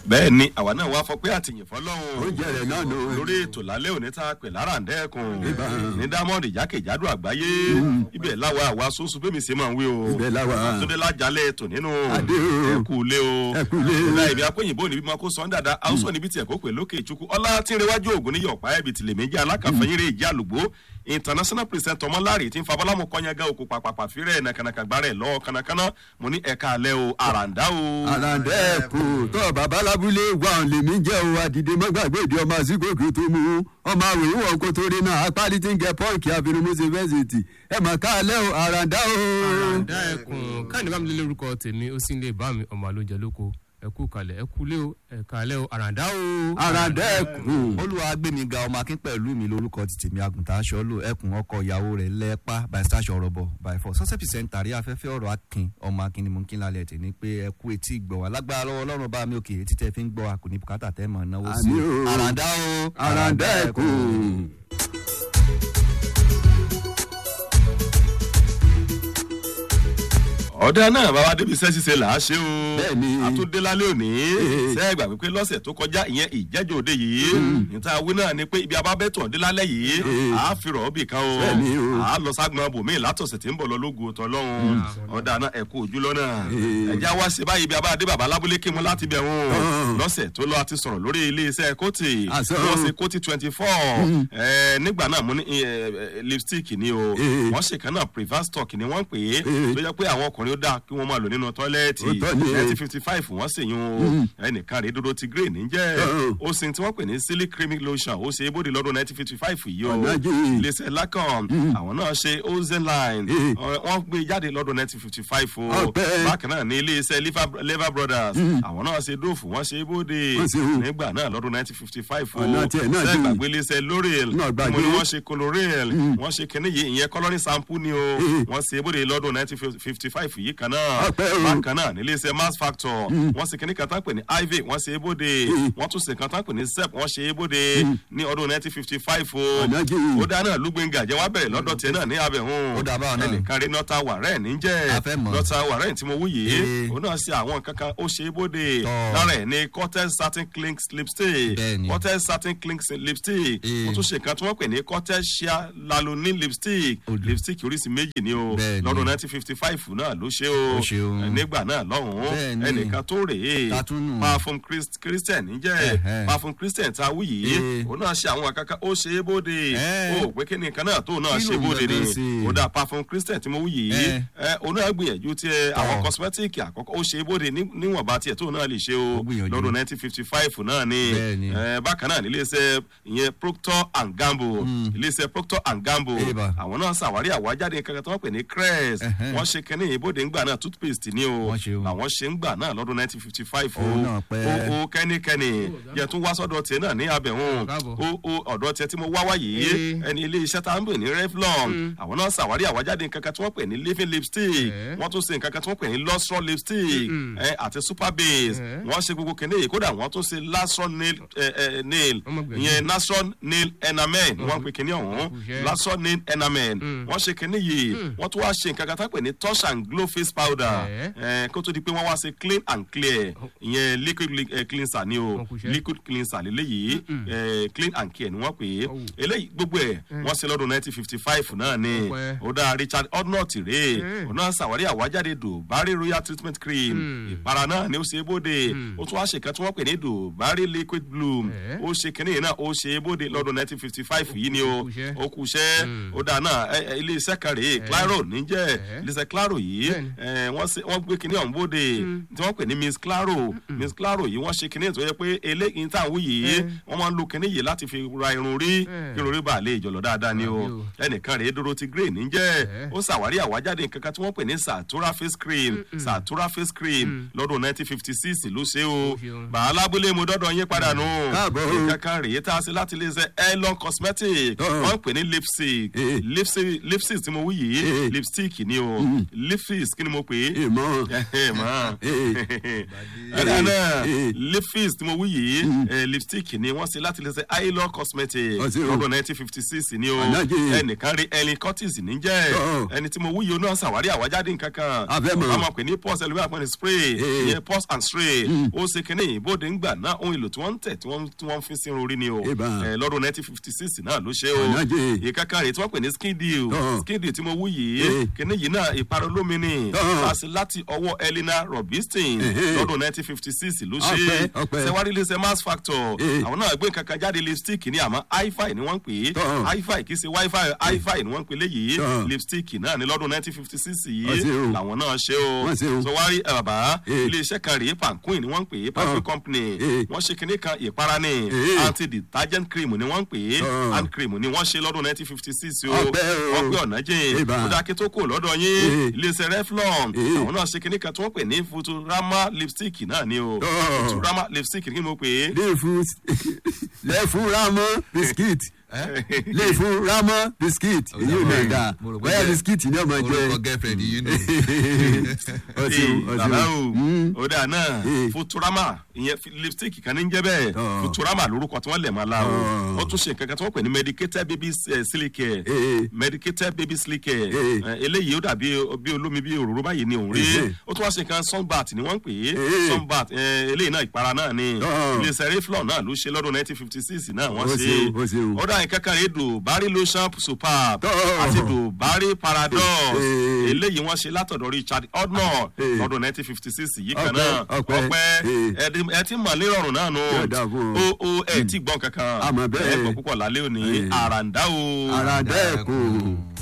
bẹ́ẹ̀ ni àwa náà wá fọ pé àtìyìn fọlọ́run oúnjẹ rẹ̀ náà ló. lórí ètò lálẹ́ òní tá a pè lára ǹdẹ́kùn Ibà. ní dámọ́ọ̀dì jákèjádò àgbáyé ibẹ̀ láwa àwa sóṣù bẹ́ẹ̀ mi ṣe máa ń wí o Ibẹ̀ láwa. àtúndé lájálẹ̀ ètò nínú Adé o. ẹ̀kú ilé o Ẹkú ilé. ọ̀la ìbí akóyìnbó níbi máa kó sọ́n dáadáa haúsọ̀ níbi tí ẹ̀kọ́ pè lókè ìchukwu ọlá tí ń rewájú ògùn ní yọ̀pá ẹ̀bì tìlẹ̀ méjì alákàfẹ́yìnrè ìjà àlùgbò international president ọmọláre tí ń fa bọ́lámù kọ́nyágá òkú pàpàpà fírẹ̀ nàkànàkà gbárẹ̀ lọ́wọ́ kánnakánná mo ní ẹ̀ka alẹ́ o àràǹdá o. àràǹdẹ́ẹ̀kù tó bàbá lábúlé wà ń lèmi jẹ́ o àdìdè mọ́gbàgbé ìdí ọmọ àsìkòkè tó mú un ọmọ àwòrán ìwọ̀n kó torí náà apárí tí ń gẹ pọ́ǹkì àfinimúṣe fẹ́sìtì ẹ̀ mọ̀ ká alẹ́ o àràǹdá o. àràǹdá ẹkùn káàní bá mi lé lórúkọ tèmi ó sì ń lè bá mi ọmọ àlóúnjẹ lóko ẹkú kalẹ̀ ẹkú lé o ẹ̀ka alẹ́ o àràǹdá o. àràǹdẹ́ẹ̀kù. olúwa gbẹmíga ọmọ akín pẹ̀lú mi lórúkọ ti tèmi àgùntàn aṣọ lò ẹkùn ọkọ ìyàwó rẹ̀ lẹ́pà by stash ọ̀rọ̀ bọ̀ by four sọ́sẹ̀ pìsẹ́ntà rí afẹ́fẹ́ ọ̀rọ̀ akin ọmọ akin ni mo ń kí lálẹ́ tì ní pé ẹkú etí gbọ̀ wá lágbára lọ́wọ́ ọlọ́run bá mi òkè etí tẹ́ fi ń gbọ́ àkùnrin bùkátà tẹ́ mọ̀ náwó sí Àmì o. àràǹdá o àràǹdẹ́ẹ̀kù. ọ̀dà náà bàbá débi iṣẹ́ ṣíṣe là á ṣe o. Bẹ́ẹ̀ni. àtúndé lálẹ́ òní. sẹ́ẹ̀gbà pípé lọ́sẹ̀ tó kọjá ìyẹn ìjẹ́jọ́ òde yìí. níta wí náà ni pé ibi abábẹ́tọ̀ dé lálẹ́ yìí. Eh. à á fi rọ̀ ọ́bì kan o. Bẹ́ẹ̀ni o. à á lọ ságbọn bòmí látọ̀sẹ̀ tí ń bọ̀ lọ lógo tọ́lọ́hún. ọ̀dà náà ẹ̀kú ojú lọ́nà. Eh. ẹ̀já wá ṣe báyìí ibi abáadé bàbá lábúlé kí mu láti bẹ̀ wọn. Ah. lọ́sẹ̀ tó lọ àti sọ̀rọ̀ lórí ilé-iṣẹ́ kóòtì. Àṣọ. wọ́n ṣe kóòtì twenty four. nígbà náà mo ní eh, eh, lipstick ni o. Eh. wọ́n ṣe kan náà preverse stock ni wọ́n pè é. Eh. tó jẹ́ pé àwọn ọkùnrin ó dáa kí wọ́n máa lò nínú tọ́lẹ́ẹ̀tì Òótọ́ ni. nineteen fifty five wọ́n sì yún o ẹnìkan rèé dodo ti grey níjẹ́ Uh-uh. ó sin tí wọ́n pè ní silly creamy lotion ó ṣe é bóde lọ́dún nineteen fifty five yìí o Ọ̀nàjì. iléeṣẹ́ lacan àwọn náà ṣe ozenline Eh. Ọ- wọ́n gbé jáde lọ́dún nineteen fifty five o Ọpẹ́. bákan náà ní iléeṣẹ́ Lever- lever brothers àwọn náà ṣe dóòfù wọ́n ṣe é bóde Wọ́n ṣe o. nígbà náà lọ́dún nineteen fifty five o Ọ̀nà tiẹ̀ náà dì. sẹ́gbàgbé iléeṣẹ́ l'oreal Náà gbàgbé. mo ní wọ́n ṣe colorel wọ́n ṣe kinní yìí ìyẹn coloring sample ni o Eh. wọ́n ṣe é bóde lọ́dún nineteen fifty five yìí kan náà Ọpẹ́ o. bákan náà nílé iṣẹ́ mass factor wọ́n ṣe kínní kan tán pè ní ivy wọ́n ṣe é bóde wọ́n tún ṣe kan tán pè ní sep wọ́n ṣe é bóde ní ọdún nineteen fifty five o Ọ̀nàjì. ó dáná lúgbẹ̀ngà jẹ́ wá bẹ̀rẹ̀ lọ́dọ̀ tiẹ̀ náà ní abẹ̀hún Ó dà báwọn náà. ẹnìkan rí nọ́tà wàrẹ́ níjẹ́ A fẹ́ mọ̀. nọ́tà wàrẹ́ tí mo wú yìí Ee. òun náà ṣe àwọn kankan ó ṣe é bóde Tọ́. lára ẹ̀ ní cortex satin clink lipstick Bẹ́ẹ̀ni. cortex satin clink lipstick Ee. wọ́n tún ṣe kan tí wọ́n pè ní cortex sheer lalonin lipstick Odò. lipstick oríṣi méjì ni o Bẹ́ẹ̀ni. lọ́dún nineteen fifty five náà ló ṣe o Ó ṣe o. nígbà náà lọ́hùn-ún Bẹ́ẹ̀ni. ẹnìkan tó rèé Tatúnù. parfum Christ- christian níjẹ́ Ẹ̀hẹ́. parfum christian tá a wí yìí Ee. òun náà ṣe àwọn kankan ó ṣe é bóde Ẹ́. ó pé kí ni nǹkan náà tó náà Kí ṣe ló ń bóde ni gangan sí? ó dà parfum christian tí mo wí yìí Ẹ́. ẹ òun náà gbìyànjú tí ẹ àwọn cosmetic àkọ́kọ́ ó ṣe é bóde ní- níwọ̀nba tiẹ̀ tó náà lè ṣe o Ó gbìyànjú. lọ́dún nineteen fifty five náà ni Bẹ́ẹ̀ni. ẹ bákan náà nílé iṣẹ́ ìyẹn proctor and gamble ilé iṣẹ́ proctor and gamble Eba. àwọn náà ṣàwárí àwájáde kankan tí wọ́n pè ní crest Ẹ̀hẹ́. wọ́n ṣe kínní ìbòde ńgbà náà toothpaste ni o Wọ́n ṣe o. àwọn ṣe ń gbà náà lọ́dún nineteen fifty five o Òun náà pẹ́. o o kẹ́nikẹ́ni yẹ tún wá sọ́dọ̀ tiẹ̀ náà ní abẹ̀hún Káàbọ̀. o o ọ̀dọ̀ tiẹ̀ tí mo wá wá yìí Ee. ẹni ilé iṣẹ́ tá à ń pè ní revlon àwọn náà ṣàwárí àwájáde kankan tí wọ́n pè ní living lipstick Eh. wọ́n tún ṣe nǹkan kan tí wọ́n pè ní lustron lipstick ẹ àti super base Eh. wọ́n ṣe gbogbo kìnìún yìí kódà wọ́n tún ṣe lastron nail ẹ ẹ nail Ọmọ gbẹ̀yìn. ìyẹn lastron nail enamel wọ́n pè kìnìún ọ̀hún Òkùnṣẹ́. lastron nail enamel wọ́n ṣe kìnìún yìí wọ́n tún wá ṣe nǹkan kan tí wọ́n pè ní touch and glow face powder Eh. ẹ kó tó di pé wọ́n wá ṣe clean and clear ìyẹn liquid li- eh, cleanser ni o Òkùnṣẹ́. liquid cleanser lélẹ́yìí eh, clean and clear ni wọ́n pè é Oh. eléyìí gbogbo ẹ̀ wọ́n ṣe lọ́dún nineteen fifty five náà ni Ọpẹ́. ó dá richard odnott rèé òun náà ṣàwárí àwájáde dùbárí royal treatment cream ìpara náà ni ó ṣe é bóde ó tún wá ṣe kan tí wọ́n pè ní dùbárí liquid bloom Eh. ó ṣe kínní yìí náà ó ṣe é bóde lọ́dún nineteen fifty five yìí ni o Ó kú iṣẹ́. ó kú iṣẹ́ ó dá náà ẹ- ẹ, ilé iṣẹ́ kan rèé claro níjẹ́ ilé iṣẹ́ claro yìí Bẹ́ẹ̀ni. ẹ, wọ́n ṣe- wọ́n gbé kínní ọ̀hún bóde tí wọ́n pè ní miss claro miss claro yìí wọ́n ṣe kínní tó yẹ pé eléyìí tá à ń wí yìí wọ́n máa ń lo kínní yìí láti fi ra irun rí kí irun rí bá lè jọ̀lọ̀ dáadáa ni o Àbí o. ẹnìkan rèé dorothy gray níjẹ́ Eh. ó ṣàwárí àwájáde kankan tí wọ́n pè ní satura face cream satura face cream lọ́dún nineteen fifty six ló ṣe o Ó ṣeun. bàálà abúlé mo dọ́dọ̀ yín padà nù Káàbọ̀. kankan rèé tá a ṣe láti lè ṣe elon cosmetic Uh-uh. wọ́n pè ní lipstick Eh. lipstick lipstick tí mo wí yìí Eh. lipstick ni o lipstick lifis kí ni mo pè é ìmọ̀ ẹ mọ Eh. ẹ̀dá náà Eh. lifis tí mo wí yìí eh, lipstick ni wọ́n ṣe láti lè ṣe ailo cosmetic Ọtí o. lọ́dún nineteen fifty six ni o Ànájì. ẹnìkan rí ellen curtis níjẹ́ Ọ̀. ẹni tí mo wí yìí ó náà ṣàwárí àwájáde nǹkan kan A fẹ́ mọ̀. a máa pè ní pause ẹlòmíràn pè ní spray Eh. ìyẹn pause and spray ó ṣe kínní ìbòde ńgbà náà ohun èlò tí wọ́n ń tẹ̀ tí wọ́n tí wọ́n fi sí orí ni o Ìbá. Eh, lọ́dún nineteen fifty six náà ló ṣe o Ànájì. ìkankan rè tí wọ́n pè ní skin deal Ọ̀. skin deal tí mo wí yìí Eh. kínní yìí náà ìparọ́ lómi ni Ọ̀. láti láti ọwọ́ elena robinson Ẹ̀hẹ́. lọ́dún nineteen fifty six ló ṣe Ọpẹ́, ọpẹ́. sẹwárí iléeṣẹ́ mass factor Eh. àwọn náà gbé nǹkan kan jáde lipstick ní àmọ́ hi-fi ni wọ́n ń pè é Tọ́. hi-fi kì í ṣe wi-fi hi-fi ni wọ́n ń pè léyìí Tọ́. lipstick náà ní lọ́dún nineteen fifty six Wọ́n yìí ṣe o. làwọn náà ṣe o Wọ́n ṣe o. sọwárí ẹ bàbá Eh. iléeṣẹ́ kan rèé panquin ni wọ́n ń pè é panquin Tọ́. company Eh. wọ́n ṣe kinní kan ìpara ni Eh. anti detergent cream ni wọ́n ń pè é Tọ́. hand cream ni wọ́n ṣe lọ́dún nineteen fifty six o Ọpẹ́ o. wọ́n pé ọ̀nà jìn Ìbá. ó dá kí tó kù lọ́dọ̀ yín Eh. iléeṣẹ́ reflon Eh. àwọn náà ṣe kinní kan tí wọ́n pè ní futurama lipstick náà ni o Tọ́. futurama lipstick kí ni mo pè é lè fún lè fún ramọ biskit lè fún ramọ biskit èyí ò lè dà Mo rò pé bóyá jẹ́- biskit ni ọmọ orúkọ jẹ girlfriend yìí nù. ọtí o bàbá ọtí o ó dáa náà Eh. futurama ìyẹn fi- lipstick kan ní ń jẹ́ bẹ́ẹ̀ Tọ́. futurama lórúkọ tí wọ́n lẹ̀ máa la o Tọ́. wọ́n tún ṣe nǹkan kan tí wọ́n pè ní medicated baby eh, silicare Eh. medicated baby silicare Eh. Eh, eléyìí ó dàbí bí olómi bí òróró báyìí ni òun rí Eh. ó tún wá ṣe nǹkan sunbat ni wọ́n ń pè é Eh. sunbat eh, eléyìí náà ìpara náà ni Tọ́. iléeṣẹ́ reflon náà ló ṣe lọ́dún nineteen fifty six náà wọ́n Ó ṣe ṣe o, ó ṣe o. ó dà nǹkan kan rèé dùbárí lotion superb Tọ́. àti dùbárí paradox Eh. eléyìí wọ́n ṣe látọ̀dọ̀ richard odnor Eh. lọ́dún nineteen fifty six yìí kan Ọpẹ́, náà ọpẹ́, ọpẹ́ eh. ẹdí- ẹ ti mọ̀ lérọ̀rùn náà nù Yóò dáa fún ọ. o o ẹ ti gbọ́n kankan Àmọ́ bẹ́ẹ̀. ẹ gbọ́ púpọ̀ lálẹ́ òní Eh. àràǹdá o. ara dẹ́kun.